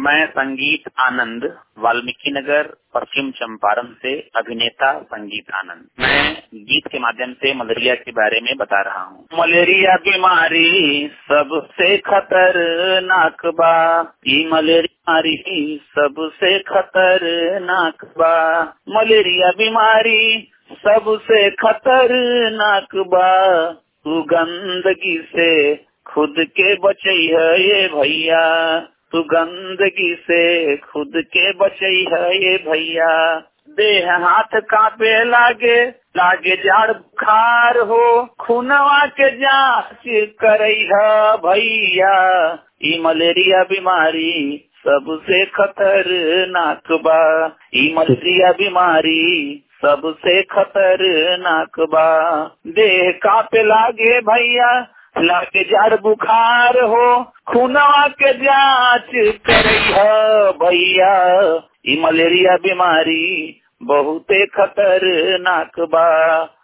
मैं संगीत आनंद वाल्मीकि नगर पश्चिम चंपारण से अभिनेता संगीत आनंद मैं गीत के माध्यम से मलेरिया के बारे में बता रहा हूँ मलेरिया बीमारी सबसे खतरनाक बा ई मलेरिया बीमारी सबसे खतरनाक बा मलेरिया बीमारी सबसे खतरनाक बा तू गंदगी से खुद के बचई है ये भैया तू गंदगी से खुद के बचई है ये भैया देह हाथ कांपे लागे लागे जाड़ बुखार हो खूनवा के जांच करई है भैया ई मलेरिया बीमारी सबसे खतरनाक बा ई मलेरिया बीमारी सबसे खतरनाक बा देह कांपे लागे भैया लागे जड़ बुखार हो खूनवा के जांच करई है भैया ई मलेरिया बीमारी बहुते खतरनाक बा